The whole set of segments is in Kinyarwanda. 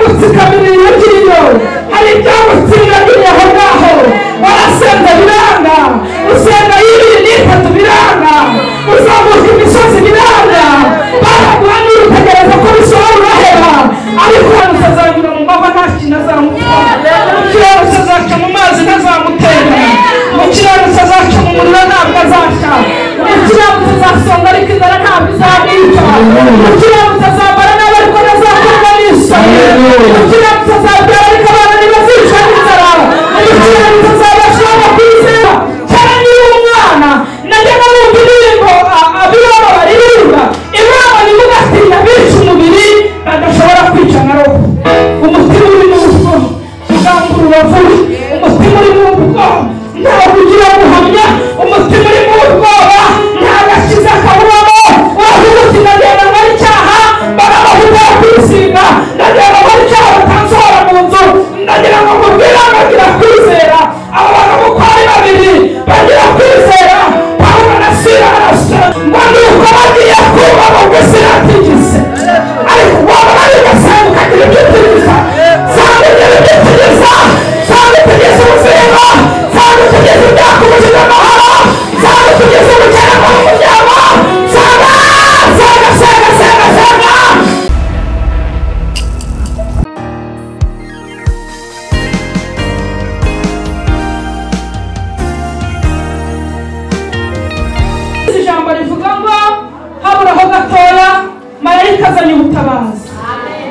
tukamirira inyagiriro hari ibyago tsindagiye aho ngaho barasenga biranga usenga y'ibiri n'itatu biranga uzamuka imisozi biranga baragura niba utegereza ko bisohora uraheba ariko hano utazanyura mu mava nta kintu azamutwara mu kiraro cyazaca mu mazi ntazamutera mu kiraro cyazaca mu muriro ntabwo azaca mu kiraro cyazasonga ariko inzara ntabwo izamwica mu kiraro cyazambara nabi ariko ntazakorwa n'isa mu kiraro cyazabyara ariko abana ntibazica n'inzara mu kiraro cyazabasha abakwizera cyane niba umwana najyaga numva indirimbo abirabo baririmba imana nivuga ati ndabica umubiri badashobora kwica na roho umutima urimo ubwo ugamba urubavu umutima urimo ubwo ntabwo ugira guhamya umutima urimo ubwoba nta gakiza kawubamo wavuga uti ndagenda nkora icyaha barabahuta yo kwisiga ndagenda nkora icyaha batansohora mu nzu ndagira ngo mubwire bagira kwizera abo bantu uko ari babiri bagira kwizera pawulo na silasi ngo nuko bagiye kuba mu gusiratigise ariko waba ari ugasanga ukagira ibyo utigisa cyangwa ugira ibyo utigisa cyangwa utigisa ubuzima cyangwa utigisa ibyaha ku buzima amahoro cyangwa utigisa ubukene mu muryango cyangwa senga senga senga senga Iri jambo rivuga ngo haburaho gatoya marayika azanye ubutabazi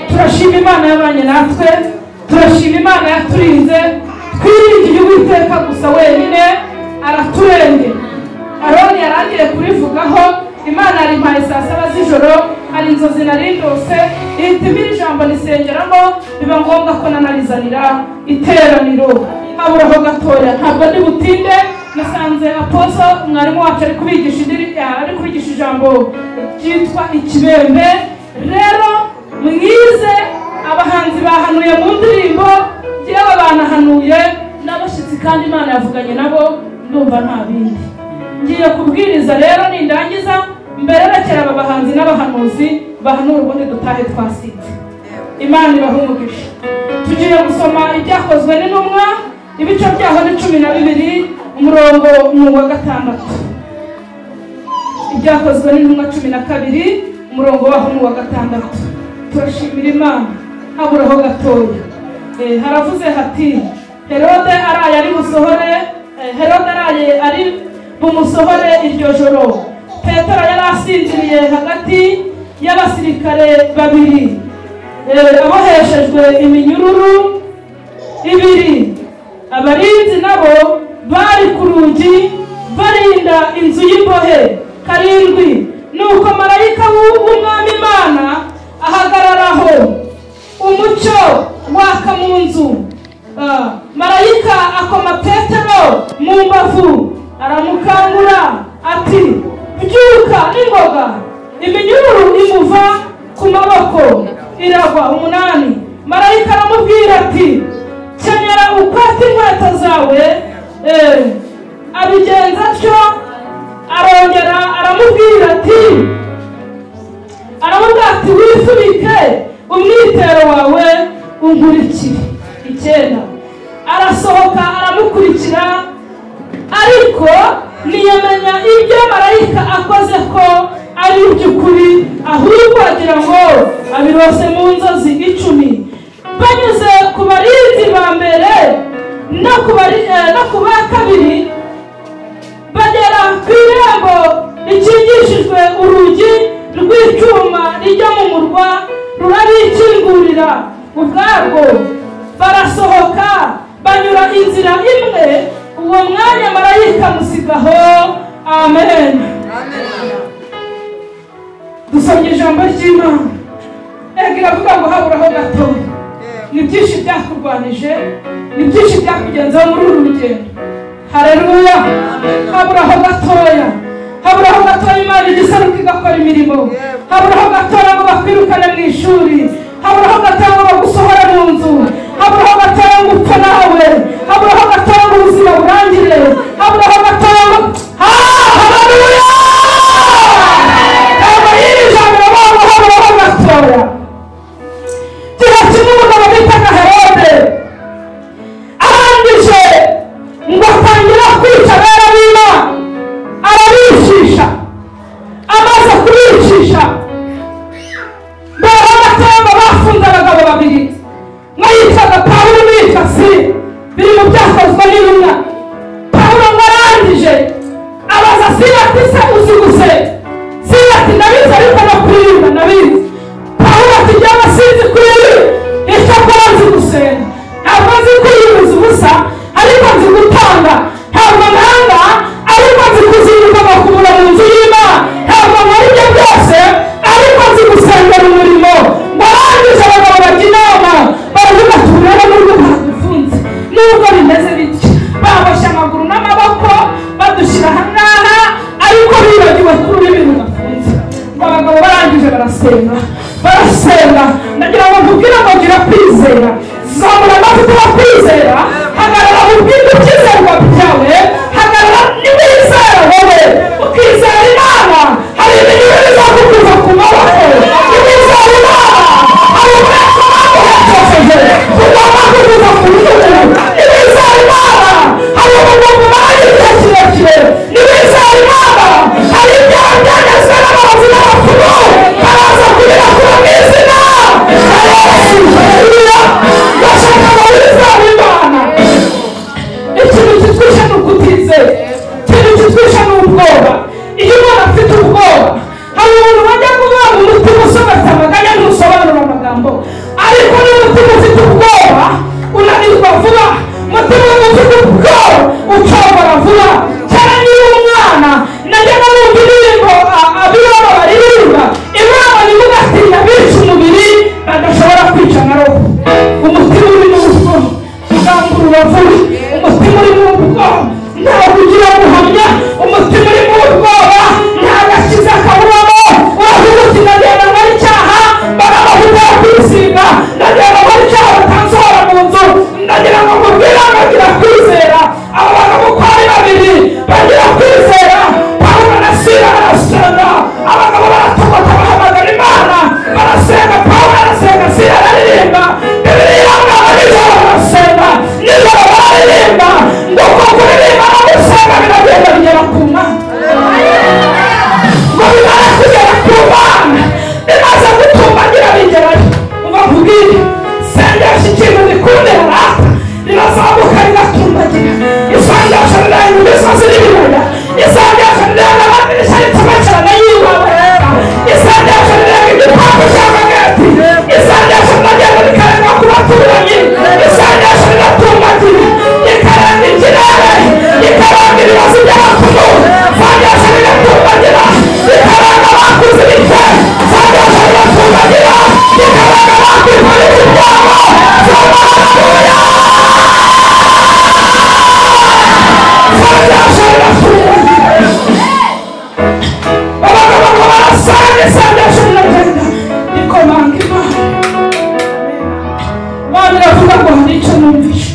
turashima imana yabanye natwe turashima imana yaturinze twiringiye uwiteka gusa wenyine araturengera aroni yarangiye kurivugaho imana yarimpaye saa saba z'ijoro hari inzozi narindose ihita impa iri jambo risengeramo biba ngombwa ko nanalizanira iteraniro haburaho gatoya ntabwo ndi butinde nasanze aposo mwarimu wacu ari kubigisha indiri- ari kubigisha ijambo ryitwa ikibembe rero mwize abahanzi bahanuye mu ndirimbo yewe banahanuye n'abashyitsi kandi imana yavuganye nabo ndumva nta bindi ngiye kubwiriza rero nindangiza mbererekera aba bahanzi n'abahanuzi bahanura ubundi dutahe twasinze imana ibahumugisha tugiye gusoma ibyakozwe n'intumwa ibice byaho ni cumi na bibiri umurongo ni uwa gatandatu ibyakozwe n'intumwa cumi na kabiri umurongo waho ni uwa gatandatu turashimira imana haburaho gatoya Eh, haravuze hati herode araye ari busohore eh, herode araye ari bumusohore iryo joro petero yari asinziriye hagati y'abasirikare babiri Eh, aboheshejwe iminyururu ibiri abarinzi nabo bari ku rugi barinda inzu y'imbohe karindwi nuko marayika w'u- w'umwami imana ahagararaho umucyo waka mu nzu Ah, marayika akoma petero mu mbavu aramukangura ati byuka n'ingoga iminyururu imuva ku maboko iragwa umunani marayika aramubwira ati kenyera ukata inkweto zawe eh, abigenza atyo arongera aramubwira ati aramubwira ati wifubike umwitero wawe unkurikire icyenda arasohoka aramukurikira ariko ntiyamenya ibyo marayika akoze ko ari iby'ukuri ahubwo agira ngo abirose mu nzozi icumi banyuze ku barinzi ba mbere no ku bari- eh, no ku ba kabiri bagera ku irembo rikingishijwe urugi rw'icyuma rijya mu murwa rurabikingurira ubwarwo barasohoka banyura inzira imwe uwo mwanya marayika musigaho amen dusomye ijambo ry'imana ega iravuga ngo haburaho gatoya ni byinshi byakurwanije ni byinshi byakugenzaho muri uru rugendo hareruya haburaho gatoya haburaho gatoya imana igisaruka igakora imirimo haburaho gatoya ngo bakwirukane mu ishuri haburaho gatoya ngo bagusohore mu nzu haburaho gatoya ngo upfe nawe haburaho gatoya ngo ubuzima burangire haburaho gatoya ngo Ha! hareruya ntabwo y'iri jambo bavuga haburaho gatoya turakimwe umugabo bita kwizera zamura amavuta yo kwizera hagarara mu bwinshi bw'izerwa byawe hagarara n'ibizera wowe ukizera imana hari ibintu bizakukuza ku maboko ibizera imana hari umwete baguhejeje kuzakukuza ku rutugu ibizera imana hari umuntu bari igihe kirekire ibizera imana hari ibyaha byagezwe n'abazi n'abapfumu baraza kugira ku izina haleluya bashaka abizera imana ikintu kitwisha ni ukutizera ikintu kitwisha ni ubwoba iyo umuntu afite ubwoba hari umuntu bajya kuvuga ngo umutima usomatama akajya ntusobanura amagambo ariko niba umutima ufite ubwoba unanirwa vuba umutima ufite ubwoba ucogora vuba cyane niba umwana najya numva indirimbo a- abiraba baririmba imana nivuga ati ndabica umubiri badashobora kwica na roho umutima urimo ubwoba ugambura ubavuye umutima urimo ubwoba ntabwo ugira guhamya umutima urimo ubwoba nta gakiza kawubamo wavuga uti ndagenda nkora icyaha barabahuta yo kwisiga ndagenda nkora icyaha batansohora mu nzu ndagira ngo mubwira bagira kwizera abo bantu uko ari babiri bagira kwizera pawulo na sila barasenga abagabo baratokota bahamagara imana barasenga pawulo arasenga sila araririmba bibiri yanga nijoro barasenga nijoro bararirimba ngo uko kuririmba no gusenga biragenda bigera ku mana ngo bimara kugera ku bana bimaze gutumbagira bigerayo ubabwire sengesha ikintu gikundira rata rirazamuka rigatumbagira isengesha riranga imisozi n'ibibaya isengesha riranga amadirishya y'icomekerane y'ibaba leta isengesha riranga igipangu cy'amagati isengesha riragenda rikarenga ku baturanyi isengesha riratumbagira rikarenga ikirere rikarenga ibibazo by'abakuru isengesha riratumbagira rikarenga abakuze bite isengesha riratumbagira rikarenga abakwikora ibyabo isengesha riratumbagira abagabo barasanga isengesho riragenda rikomanga imana imana iravuga ngo hari icyo numvishe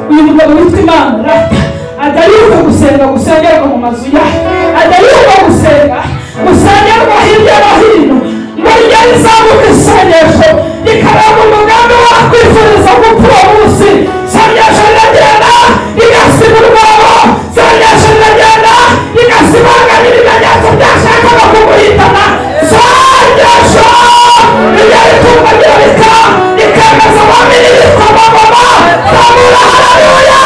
uyu mugabo witwa imana rata ajya yibuka gusenga gusengerwa mu mazu ya ajya yibuka gusenga gusengerwa hirya no hino ngo rijya rizamuka isengesho rikaranga umugambi wakwifuriza gupfa uwo munsi isengesho riragenda rigasiga urwobo isengesho riragenda rigasibangamira ibimenyetso byashakaga kumuhitana isengesho rijya ritumbagira rika rikemeza abamini bitwa abamama zamura haleluya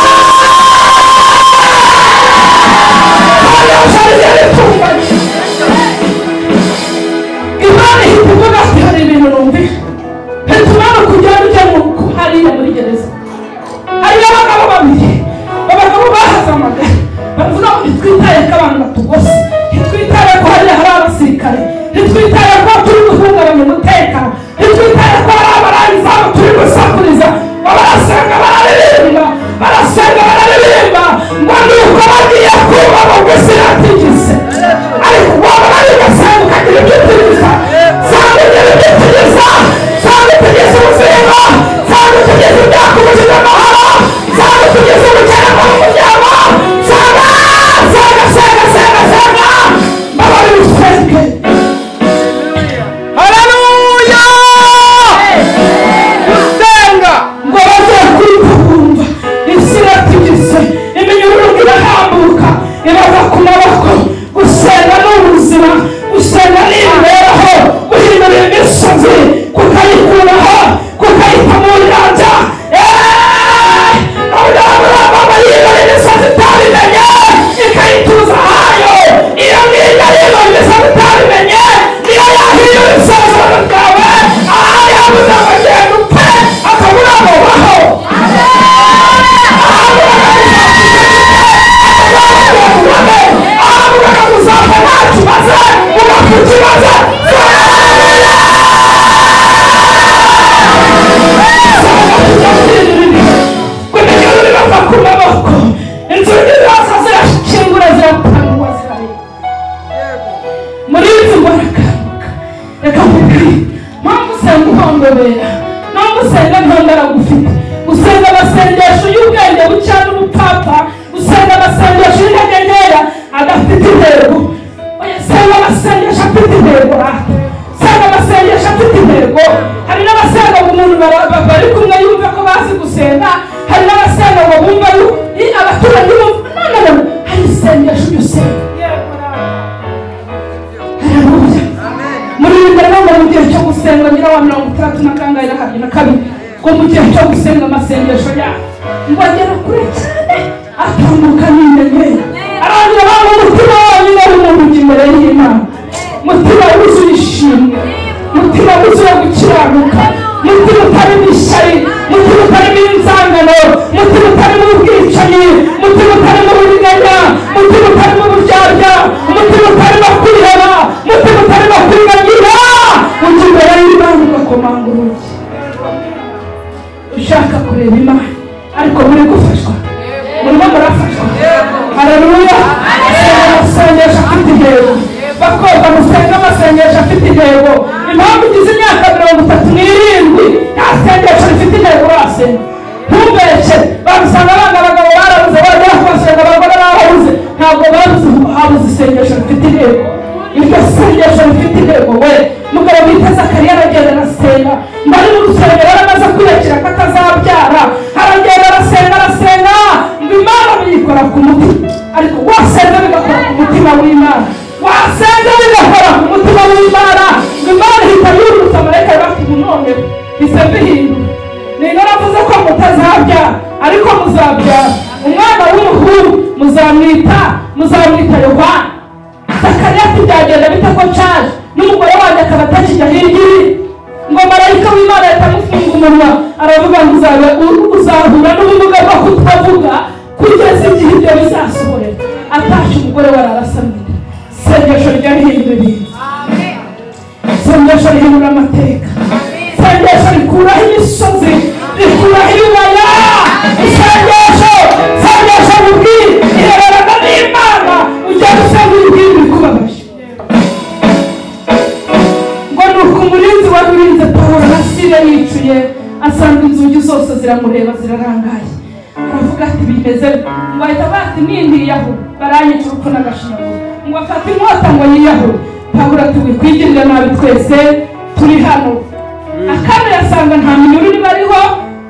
isengesho rijya ritumbagira imana ihita ivuga ati hari ibintu numvira hita umwana kujya ujya mu hariya muri gereza hariyo abagabo babiri abagabo bahaze amagare bavuga ngo ntitwitaye ko abantu batugose ntitwitaye ko hariya hari abasirikare ntitwitaye ko turi guhungabanya umutekano ntitwitaye ko hari abarangizamu turi gusakuriza baragufite usenga amasengesho y'ubwenge bucya n'ubupfapfa usenga amasengesho y'intege nkeya adafite intego oya senga amasengesho afite intego rata senga amasengesho afite intego hari n'abasenga ngo umuntu bara- ba- bari kumwe yumva ko bazi gusenga hari n'abasenga ngo bumva yu- i- abaturage bumva nanone hari isengesho ujya usenga hararuya muri ibi mbere ngo mu gihe cyo gusenga ngira wa mirongo itandatu na kangahe na kabiri na kabiri ngo mu gihe cyo gusenga amasengesho yawe ngo agera kure cyane atambuka n'inyenyeri arangira abantu umutima wonyine w'umuntu imbere y'imana mutima wuzuye ishimwe mutima wuzuye gukiranuka mutima utarimo ishyari mutima utarimo inzangano mutima utarimo ubwicanyi mutima utarimo uburiganya mutima utarimo uburyarya umutima utarimo kwiheba mutima utarimo kwibagira ujya imbere y'imana ugakomanga urugi ushaka kureba imana ariko muri gufashwa murimo murafashwa hararuya amasengesho afite intego bakobwa musenga amasengesho afite intego impamvu ugize imyaka mirongo itatu n'irindwi nta sengesho rifite intego urasenga ntumbeshe barusanga abana abagabo barabuze bongera kubasenga abagore barabuze ntabwo babuze habuze isengesho rifite intego iryo sengesho rifite intego we mugabo witeze akariya aragenda arasenga mbari mu rusengero yaramaze kwiyakira ko atazabyara aragenda arasenga arasenga ngo imana biyikora ku mutima ariko wasenga bigakora ku mutima w'imana wasenga bigakora ku mutima w'imana ngo imana ihita yurutsa amarayika bafite umunonero bise bihinduka niba naravuze ko mutazabyara ariko muzabyara umwana w'umuhungu muzamwita muzamwita yohana sakariya ati byagenda bite ko nshaje n'umugore wanjye akaba atakijya hirya iri ngo marayika w'imana ahita amufunga umunwa aravuga ngo uzaba- u- uzahura n'ubumuga bwo kutavuga kugeza igihe ibyo bizasohorera atashye umugore we ararasamira sengesho ryahindura ibintu sengesho rihindura amateka sengesho rikuraho imisozi rikuraho ibibaya isengesho sengesho ribwira ireberana n'imana ujya gusenga uribwira ibikubabaje ngo ni uko umurinzi wari urinze pawulo na sire yicuye asanga inzugi zose ziramureba zirarangaye aravuga ati bimeze ngo ahita avuga ati nindiyaho baranyica urupfu n'agashinyaguro ngo afate inkota ngo yiyahure pawulo ati wikwigirira nabi twese turi hano akana yasanga nta minyururu bariho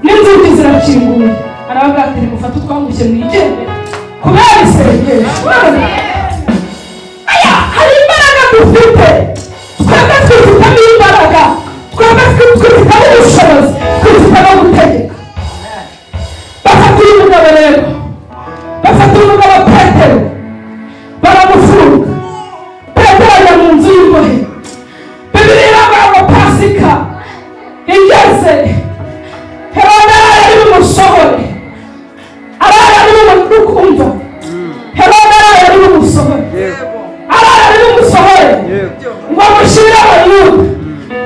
n'inzugi zirakinguye aravuga ati nimufate utwangushye mwigendere kubera isengesho aya hari imbaraga dufite twebwe twifitemo imbaraga twebwe twifitemo ubushobozi twifitemo gutegeka bafata uyu mugabo rero bafata uyu mugabo petero baramufunga petero ajya mu nzu y'imbohe bibiri iravuga ngo pasika igeze herode yari bumusohore araye ari bumukumva herode araye ari bumusohore araye ari bumusohore ngo amushyire abayuda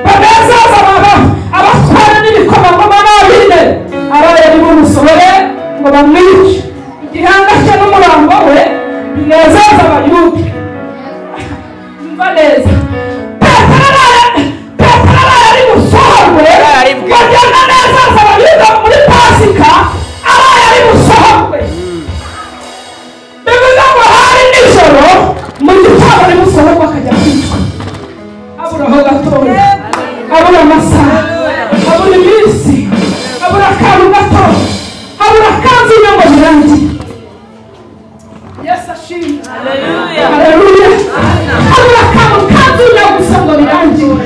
bagazaza baba abatwara n'ibikomangoma babine araye ari bumusohore ngo bamwice igihanga cye n'umurambo we binezeza abayuda umva neza petero araye petero araye ari busohorwe Yararibwe. bagenda neza abayuda muri pasika araye ari busohorwe bivuze ngo hari nijoro mu gitondo ari busohorwe akajya kwicwa abura aho gatoya abura amasaha abura iminsi abura akantu gato abura akanzu inyungu birangiye yesu ashimwe haleluya abura akantu kazina gusa ngo birangiwe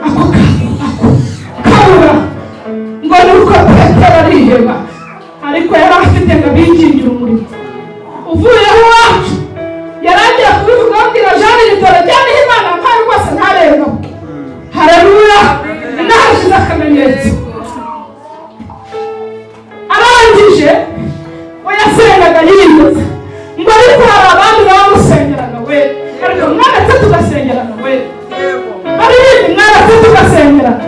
ako kantu ako kabura ngo ni uko petero ariheba ariko yari afite ngo abingingire umurimo uvuyeho iwacu yaragiye kubivuga abwira jean igitoro jyaniho imana mpari rwose ntarengamo haleluya inahashize akamenyetso arangije we yasengaga yiyemeza ngo ariko hari abandi bamusengeraga we ariko mwana twe tugasengerana we baririmbye mwana twe tugasengerana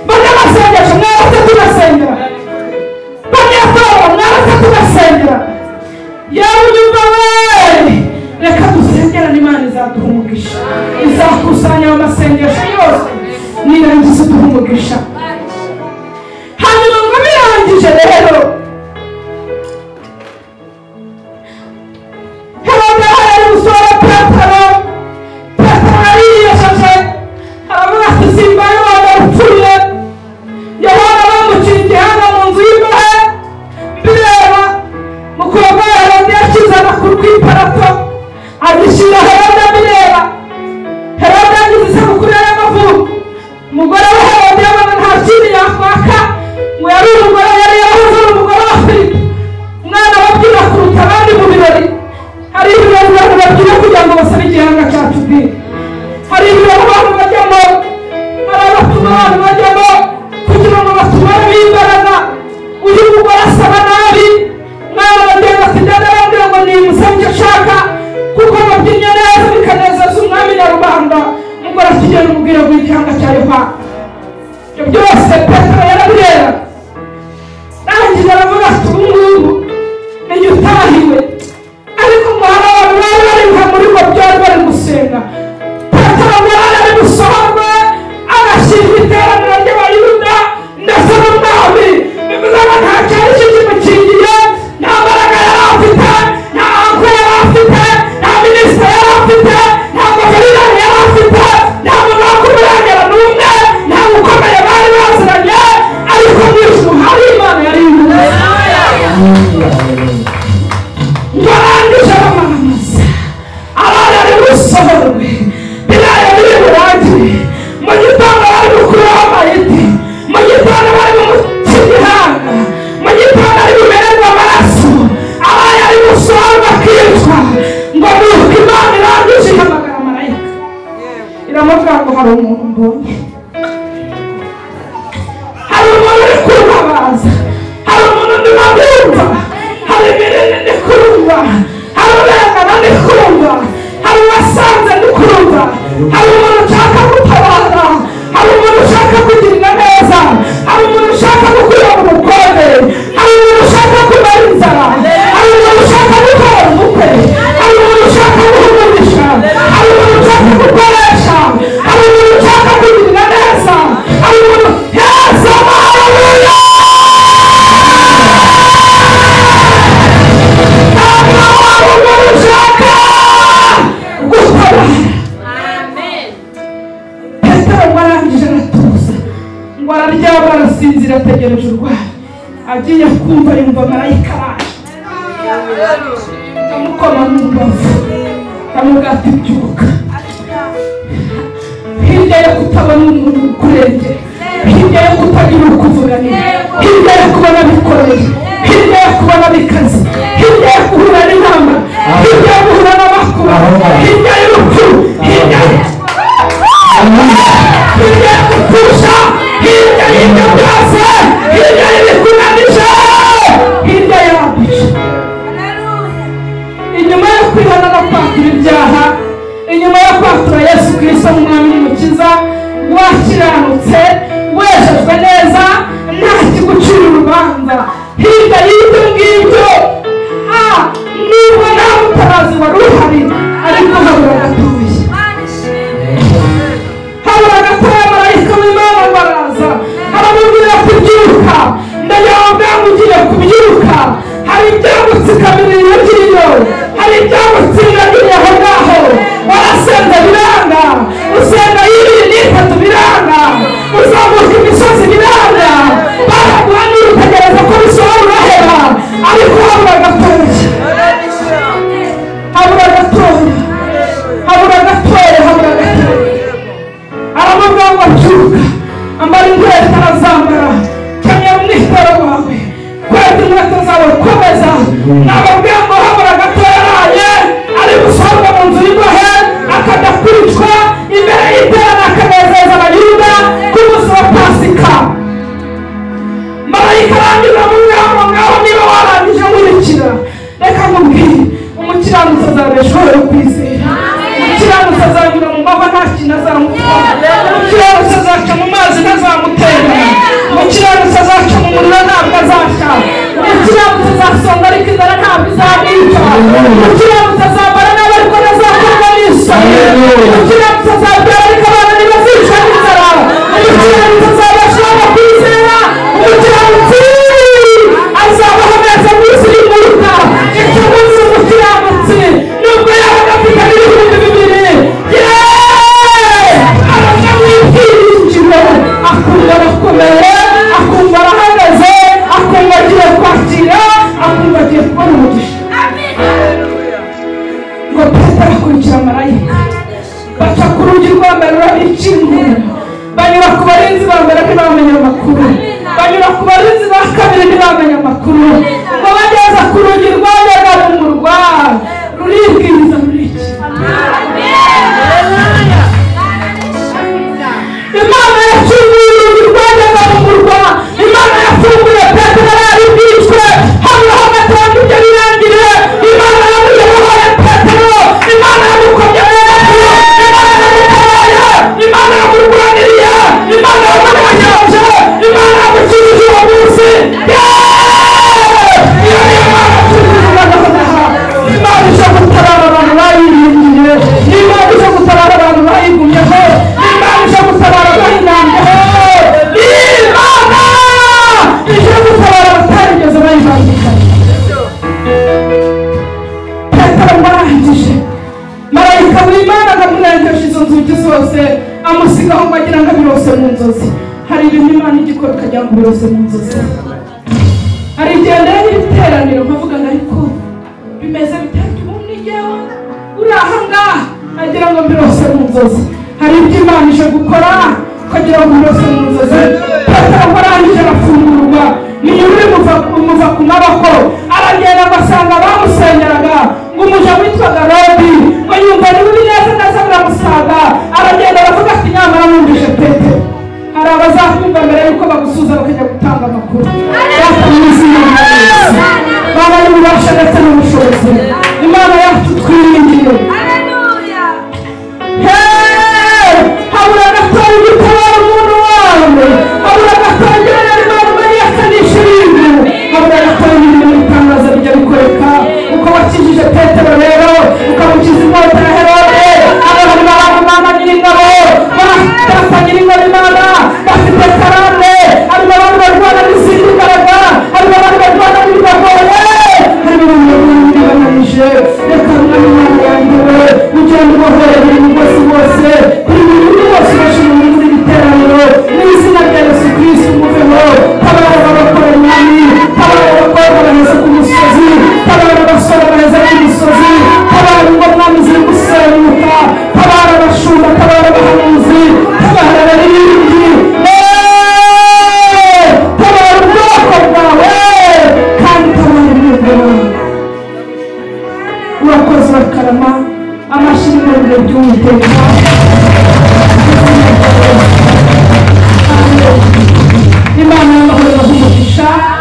bajya basengesha mwana twe tugasengerana bajya atora mwana twe tugasengerana yewe unyumva we reka dusengerane imana izaduha umugisha izakusanya ayo masengesho yose nirangiza uduha umugisha rero habaga hari umusore petero petero yariyojeje aravuga ati simba yohana upfuye yohana bamuciye igihanga mu nzu y'imbohe bireba mukobwa herode yashyize amaguru ku iparato agishyira herode bireba herode agize isabukuru y'amavuko umugore wa herode yabona nta kintu yakwaka ngo yari umugore yari yarahoze ari umugore wa filipo umwana babyina kuruta abandi mu birori hari ibirori abantu babyina kugira ngo basabe igihanga cya tubiri hari ibirori abantu bajyamo hari abatuma abantu bajyamo kugira ngo batumane imbaraga uyu mugore asaba nabi mwana bagenda kujyana ababwira ngo ni umusabye ashaka kuko babyinnye neza bikanezeza umwami nyarubanda mugore atugera umubwira ngo igihanga cya yohana ibyo byose petero yarabireba arangije aravuga ati ubu ngubu n'igihe utahiwe ariko umuhanda wawe bari bari nka muri bo byari bari gusenga petero yari ari gusohorwa agashyirwa iteraniro ry'abayuda ndetse n'umwami bivuze ngo nta cyari cyo kimukingiye nta mbaraga yari afite nta ankwe yari afite nta minisitiri yari afite nta guverineri yari afite nta muntu wo kumurangira n'umwe nta gukomeye bari baziranye ariko mu ijuru hari imana yari yuzuye barangije bamamaza abana bari busohorwe birayi biri burangire mu gitondo bari gukuraho amayiti mu gitondo bari gukina ibihanga mu gitondo ari bumererwe amaraso abana bari gusohorwa akicwa ngo nuko imana irangije ihamagara marayika iramubwira ngo hari umuntu mbonye hari umuntu uri kuntabaza hari umuntu ndimo ndumva hari ibinini ndi kumva hari urengana ndi kumva hari uwasanze ndi kumva hari umuntu ushaka gutabara hari umuntu ushaka kugirira neza hari umuntu ushaka gukura mu bukode hari umuntu ushaka kumara inzara hari umuntu ushaka gukora umukwe hari umuntu ushaka guhumurisha hari umuntu ushaka gukoresha hari umuntu ushaka kugirira neza hari umuntu yesu haleluya ntabwo hari umuntu ushaka gutabara petero ngo arangije aratuza ngo araryama arasinzira ategereje urwaye agiye kumva yumva marayika araje amukoma mu mbavu amubwira ati byuka hirya yo kutabona umuntu ukurengera hirya yo kutagira ukuvuganira hirya yo kubona bikoreye hirya yo kubona bikaze hirya yo guhura n'inama hirya yo guhura n'amakuba hirya y'urupfu hirya hirya yo gupfusha hirya y'ibyo byose hirya y'ibikunanije hirya yabyo inyuma yo kwihana no kwatura ibyaha inyuma yo kwatura yesu kirisito nk'umwami n'umukiza wakiranutse wejejwe neza nta kigucira urubanza hirya y'ibyo ngibyo a nubwo nta mutabazi wari uhari ariko habura gatoya habura gatoya marayika w'imana ngo araza aramubwira ati byuka ndayobwa ngo ugiye kubyuka hari ibyagutsikama ibintu by'iyo hari ibyagutsinda by'iyaho ngaho warasenze biranga usenga y'ibiri n'itatu biranga uzamuka imisozi biranga baraguha niba utegereza ko bisohora uraheba ariko habura gatoya habura gatoya habura gatoya habura gatoya aramubwira ngo byuka ambara inkweto arazambara kenyera umwitero wawe kweta inkweto zawe komeza nababwira ngo habura gatoya araye ari gusohoka mu nzu y'imbohe akajya kwicwa imbere y'iterana akanezeza abayuda ku munsi wa pasika marayika arangiza amubwira ngo ngaho niba warangije nkurikira reka nkubwire umukiranutsi azabeshwaho yo kwizera umukiranutsi azanyura mu mbago nta kintu azamutwara umukiranutsi azaca mu mazi ntazamutera umukiranutsi azaca mu muriro ntabwo azaca umukiranutsi azasonga ariko inzara ntabwo izamwica umukiranutsi azambara nabi ariko ntazakorwa n'isoni umukiranutsi azabyara ariko abana ntibazicwa n'inzara umukiranutsi azabeshwaho kwizera umukiranutsi ku barinzi ba kabiri ntibamenye amakuru ngo bageze ku rugi rwajyaga rumurwa ruribwiriza ruriki imana yafunguye urugi rwajyaga rumurwa imana yafunguye petero yari bwicwe hano hagatange ibyo birangire imana yamuyoboye petero imana yamukomye petero imana yamutabaye imana yamurwaniriye imana yamurwanyaje imana yamukijije uwo munsi niyo imana tugira nonaha imana ije gutabara abantu bayiringiye imana ije gutabara abantu bayigumyeho imana ije gutabara bayirambyeho imana ije gutabara abatarigeze bayibangikanye petero mwarangije marayika buri imana akamwirengeje izo nzugi zose amusigaho ngo agira ngo abirose mu nzozi hari ibintu imana igikora ikagira ngo ubirose mu nzozi hari igihe rero ibiteraniro nkavuga ngo ariko bimeze bitatu ubundi njyewe uri aha ngaha agira ngo mbirose mu nzozi hari ibyo imana ije gukora ukagira ngo mbirose mu nzozi petero warangije arafungurwa niyo uri umuva ku maboko aragenda agasanga bamusenyeraga ngo umuja witwaga robi ngo yumva ni bibi neza neza biramusaga aragenda aravuga ati nyamara numvise petero hari abazakumva mbere yuko bagusuza bakajya gutanga amakuru bakomeze baba n'ububasha ndetse n'ubushobozi imana yacu twiringiye Hey! habura gatoya ugitabara umuntu wawe habura gatoya ugirana imana umenyekanisha ibintu habura gatoya ibintu bitangaza bijya bikoreka uko wakijije petero rero ukamukiza inkota ya herode abantu baramumana nyir'ingabo barafata nyir'ingabo imana bafite karande harimo abantu barwana n'izindi mbaraga harimo abantu barwana n'ibibagore harimo abantu bibananije reka mwanya yanjyewe kugira ngo ubohore buri mugozi wose buri muntu wose ubashije muri buri giteraniro mu izina rya yesu kirisito umuveho tabara abakora mwami tabara abakobwa baheze ku musozi tabara abasore baheze ku misozi tabara ngo mwami ziri gusenyuka tabara abashumba tabara abahanuzi tabara abaririmbyi Eee! tabara ubwoko bwawe kandi tabara ibintu byawe urakoze bakarama amashyi n'ibirenge by'uwiteka imana y'amahoro bagumisha